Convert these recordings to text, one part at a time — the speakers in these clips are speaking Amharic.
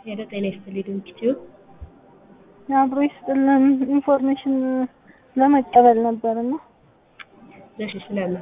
ሄሎ ጤና ይስጥልኝ ኢንስቲትዩት አብሮ ይስጥልን ኢንፎርሜሽን ለመቀበል ነበር እና እሺ ስለምን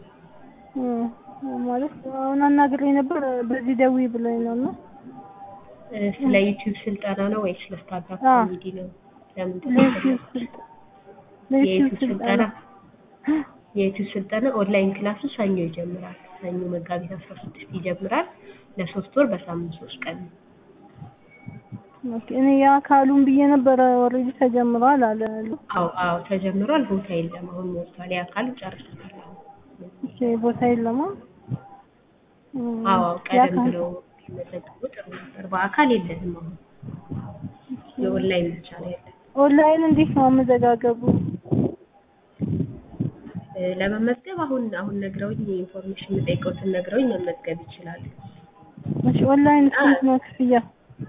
ማለት አሁን አናግሬ ነበር በዚህ ደዊ ብሎኝ ነው እና እ ስለ ዩቲዩብ ስልጠና ነው ወይስ ስለ ስታንዳፕ አዎ። ኮሜዲ ነው? ለምንድን ነው ለዩቲዩብ ስልጠ- ለዩቲዩብ የዩቲዩብ ስልጠና ስልጠና የዩቲዩብ ስልጠና ኦንላይን ክላሱ ሰኞ ይጀምራል። ሰኞ መጋቢት አስራ ስድስት ይጀምራል። ለሶስት ወር በሳምንት ሶስት ቀን ነው። ኦኬ፣ እኔ የአካሉን ብዬ ነበረ ኦልሬዲ ተጀምሯል አለ አዎ አዎ ተጀምሯል። ቦታ የለም አሁን ሞልቷል። የአካል ጨርሶታል። አሁን ኦኬ፣ ቦታ የለማ እም፣ አዎ አዎ ቀደም የአካል- ብለው ቢመዘገቡ ጥሩ ነበር። በአካል የለንም አሁን የኦንላይን ብቻ ነው ያለን። ኦንላይን እንዴት ነው አመዘጋገቡ? እ ለመመዝገብ አሁን አሁን ነግረውኝ የኢንፎርሜሽን የምጠይቀውትን ነግረውኝ መመዝገብ ይችላሉ። እሺ፣ ኦንላይን ስንት ነው ክፍያ?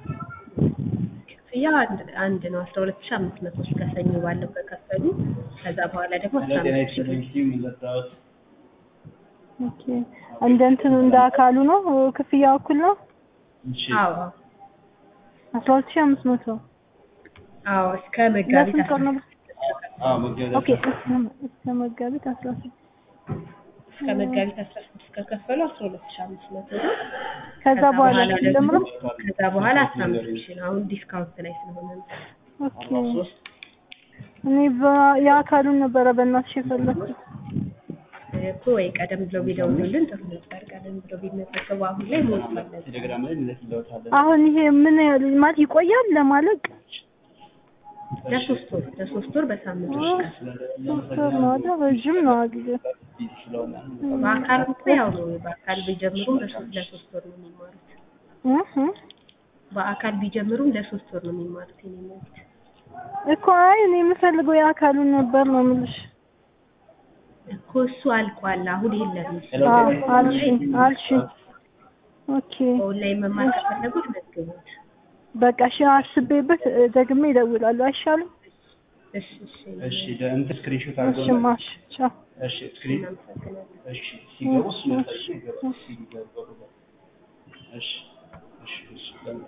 ክፍያ አንድ አንድ ነው አስራ ሁለት ሺህ አምስት መቶ እስከ ሰኞ ባለው ከከፈሉ ከዛ በኋላ ደግሞ አስራ ጤና አምስት ሺህ ይስጥልኝ ቲም ለጣሁት ኦኬ፣ እንደ እንትኑ እንደ አካሉ ነው ክፍያው እኩል ነው? እሺ አዎ አዎ አስራ ሁለት ሺህ አምስት መቶ አዎ እስከ መጋቢት ለስንት ቀን ነው? አዎ መጋቢት ኦኬ፣ እስከ እስከ መጋቢት አስራ ስድስት እስከ መጋቢት አስራ ስድስት ከከፈሉ አስራ ሁለት ሺህ አምስት መቶ ነው። ከዛ በኋላ ደግሞ ጀምሮ ከዛ በኋላ አስራ አምስት ሺህ ነው። አሁን ዲስካውንት ላይ ስለሆነ ነው። ኦኬ አርባ ሶስት እኔ በ- የአካሉን ነበረ በእናትሽ የፈለኩት። እኮ ወይ ቀደም ብለው ቢደውሉልን ጥሩ ነበር። ቀደም ብለው ቢመዘገቡ አሁን ላይ ሞልቷል። ቴሌግራም ላይ እንልክልዎታለን። አሁን ይሄ ምን ያህል ማለት ይቆያል ለማለቅ? ለሶስት ወር ለሶስት ወር በሳምንት ውስጥ ቀን ሶስት ወር ነው አይደል? ረዥም ነው ጊዜ። ቢዚ ስለሆነ በአካል እኮ ያው ነው። በአካል ቢጀምሩም ለሶስት ለሶስት ወር ነው የሚማሩት። እህ እህ። በአካል ቢጀምሩም ለሶስት ወር ነው የሚማሩት። የኔ መብት እኮ አይ እኔ የምፈልገው የአካሉን ነበር ነው የምልሽ። እኮ እሱ አልቋል። አሁን የለም። አዎ አልሽኝ አልሽኝ። ኦኬ ኦንላይን መማር ከፈለጉት መዝግቡት። በቃ እሺ አስቤበት እ፣ ደግሜ እደውላለሁ አይሻልም? እሺ እሺ እሺ ደ- እንትን ስክሪንሾት እሺ አድርገው ማሽ ቻው። እሺ ስክሪን እናመሰግናለን። እሺ ሲገቡ እሱ ነው ሲገቡ ሲገቡ እሺ እሺ እሺ